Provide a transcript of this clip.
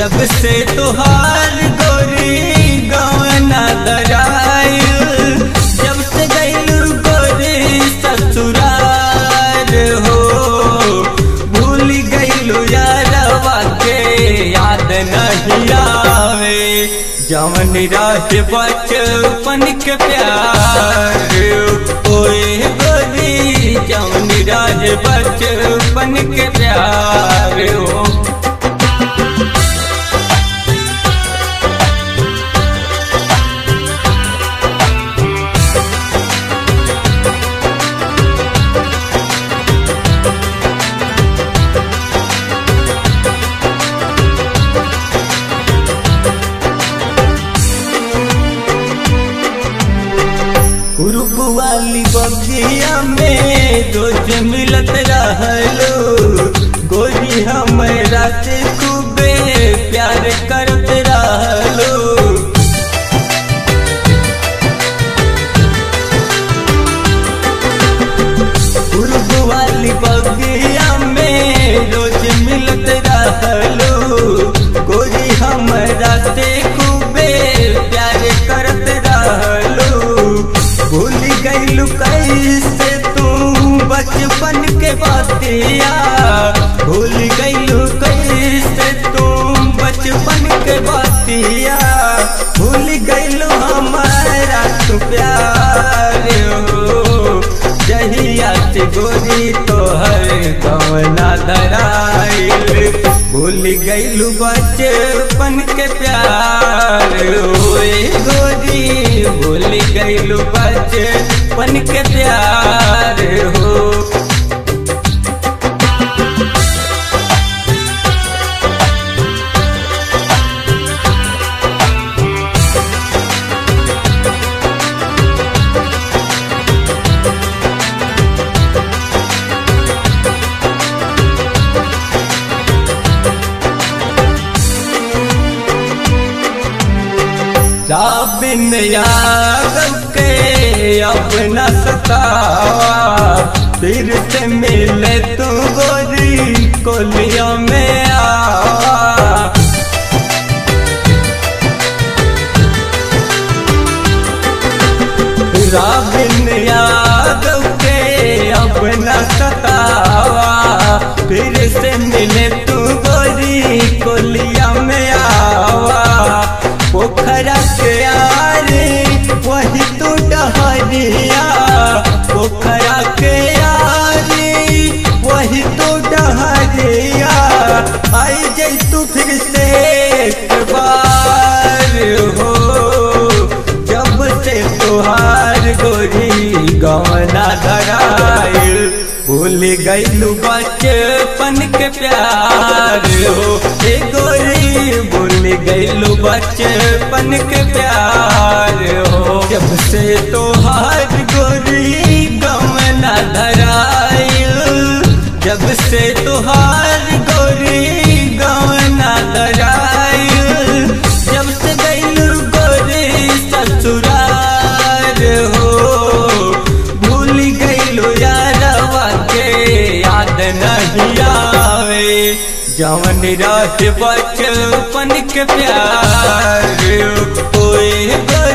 जब से तुहार गोरी गवना दराइल जब से गइल गोरी ससुरार हो भूल गइल यारवा के याद नहीं आवे जवन रहे बचपन के प्यार ओए गोरी जवन रहे बचपन के प्यार हो ग्रुप वाली बगिया में रोज मिलत रहलो गोरी हमरा से खूबे प्यार करत रहलो ग्रुप वाली बगिया में रोज मिलत रहलो गोरी हमरा से खूबे प्यार करत रहलो भूल गइलू कैसे तू बचपन के बातिया भूल गइलू कैसे तू बचपन के बातिया भूल गइलू हमारा तू प्यार हो जहिया से गोरी तोहर गवना धराइल भूल गइलू बचपन के प्यार होए गोरी भूल गइलू बचपन के प्यार हो बिन यादव के अपना सतावा फिर से मिले तू गोरी कोलियों में आवा राबिन यादव के अपना सतावा फिर से मिले तू गोरी कोलिया में आवा पोखरा के आरे वही तू डहरिया पोखरा के आरे वही तू डहरिया आई जई तू फिर से एक बार हो जब से तुहार गोरी गवना धराइल भूल गइलू बचपन के प्यार हो ए गोरी भूल गइलू बचपन के प्यार हो जब से तुहार गोरी गवना धराइल जब से तुहार गोरी गवना धराइल जब से गइलू गोरी ससुरार हो भूल गइलू यारवा के याद नहीं आवे जवन रहे बचपन के प्यार ओए